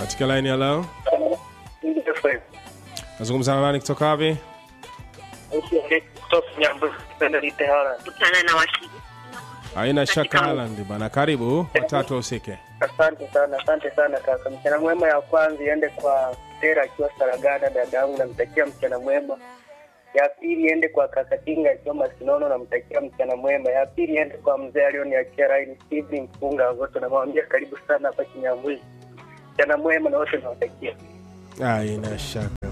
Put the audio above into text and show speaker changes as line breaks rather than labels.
katika line ya leo nazungumza na nani kutoka wapi
kutana na washiriki
haina shaka Haaland bana karibu watatu wahusike
Asante sana, asante sana kaka. Mchana mwema ya kwanza iende kwa Tera akiwa Saragada, dada yangu, namtakia mchana mwema. Ya pili iende kwa kaka Tinga akiwa Masinono, namtakia mchana mwema. Ya pili iende kwa mzee alioniachia raini Steve Mfunga wote, namwambia karibu sana hapa Kinyambuzi. Mchana mwema na wote nawatakia.
haina shaka